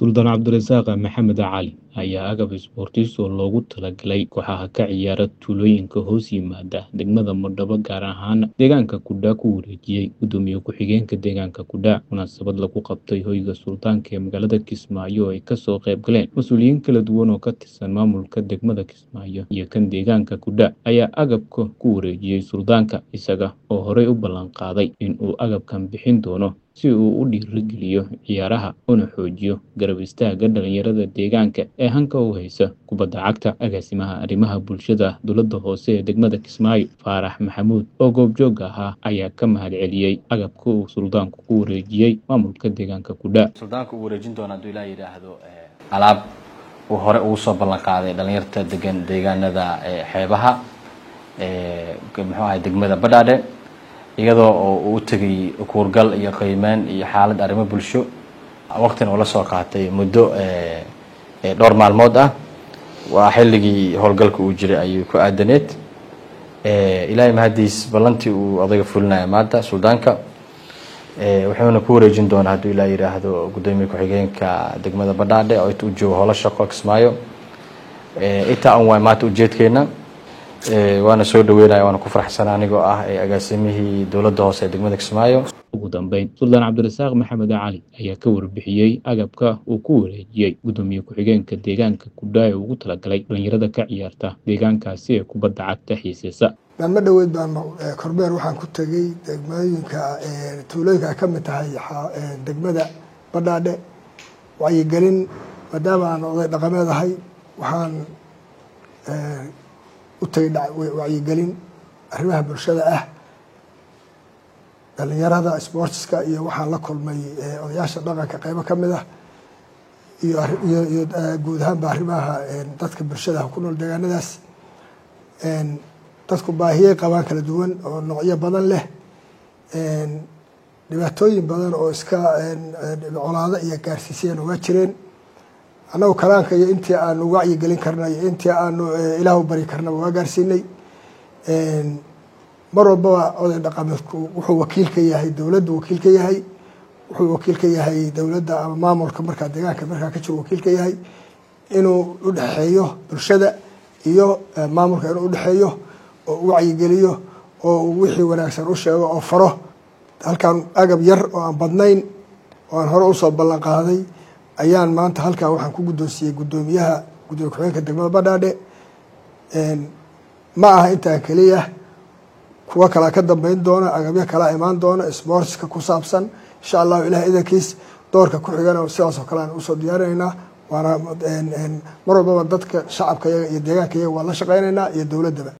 suldaan cabdirasaaq maxamed cali ayaa agab isboortis oo loogu talagalay kooxaha ka ciyaara tuulooyinka hoos yimaada degmada madhabo gaar ahaan deegaanka kudha ku wareejiyey gudoomiye ku-xigeenka deegaanka kudha munaasabad lagu qabtay hoyga suldaanka ee magaalada kismaayo oo ay kasoo qayb galeen mas-uuliyiin kala duwan oo ka tirsan maamulka degmada kismaayo iyo kan deegaanka kudha ayaa agabka ku wareejiyey suldaanka isaga oo horey u ballan qaaday in uu agabkan bixin doono si uu u dhiirigeliyo ciyaaraha una xoojiyo garab istaaga dhalinyarada deegaanka ee hanka u haysa kubadda cagta agaasimaha arrimaha bulshada dowladda hoose ee degmada kismaayo faarax maxamuud oo goobjoog ahaa ayaa ka mahad celiyey agabka uu suldaanku ku wareejiyey maamulka deegaanka kudha suldaanka uu wareejin doona hadduu ilaa yidhaahdo alaab uu hore ugu soo ballan qaaday dhalinyarta degan deegaanada xeebaha muxuu ahay degmada badhaadhe iyadoo oo uu u tegay kuurgal iyo qiimeyn iyo xaalad arrimo bulsho waqtina uu la soo qaatay muddo dhowr maalmood ah waa xilligii howlgalka uu jiray ayuu ku aadaneed ilaahay mahadiis ballantii uu odayga fulinaya maanta suldaanka wuxuuna ku wareejin doonaa hadduu ilaa yidhaahdo guddoomiye ku-xigeenka degmada badhaadhe oo u joogo howlo shaqo kismaayo intaa un waay maanta ujeedkeena waana soo dhaweynaya waana ku faraxsana anigoo ah agaasimihii dowladda hoose ee degmada kismaayo ugu dambeyn suldaan cabdirasaaq maxamed cali ayaa ka warbixiyey agabka uu ku wareejiyey guddoomiye ku-xigeenka deegaanka kudha ee ugu talagalay dhalinyarada ka ciyaarta deegaankaasi ee kubadda cagta xiiseysa maalmo dhoweed baan kormeer waxaan ku tegey degmooyinka tuulooyinka ay ka mid tahay degmada badhaadhe wacyigelin maadaama aan oday dhaqameed ahay waxaan utagay wacyigelin arrimaha bulshada ah dhalinyarada sportska iyo waxaan la kulmay odayaasha dhaqanka qeybo ka mid ah iyo iyo guud ahaanba arrimaha dadka bulshada ku nool deegaanadaas dadku baahiyey qabaan kala duwan oo noocyo badan leh dhibaatooyin badan oo iska colaado iyo gaarsiisayeen uga jireen annagu kalaanka iyo intii aanu wacyigelin karna iyo intii aanu ilaahu bari karnaba waa gaarsiinay mar walbaba oday dhaqameedku wuxuu wakiil ka yahay dowladdu wakiil ka yahay wuxuu wakiil ka yahay dowladda ama maamulka markaa deegaanka markaa ka jiro wakiil ka yahay inuu udhexeeyo bulshada iyo maamulka inuu udhexeeyo oo u wacyigeliyo oo wixii wanaagsan u sheego oo faro halkan agab yar oo aan badnayn oo aan hore usoo ballan qaaday ayaan maanta halkan waxaan ku guddoonsiiyey guddoomiyaha gudoomiye ku-xigeenka degmada badhaadhe ma aha intaan keliya kuwo kalaa ka dambeyn doona agabyo kalaa imaan doona sportska ku saabsan insha allahu ilaah idankiis doorka ku xigana sidaas oo kale aan usoo diyaarinaynaa waana mar walbaba dadka shacabka yaga iyo deegaanka yaga waan la shaqeynaynaa iyo dowladdaba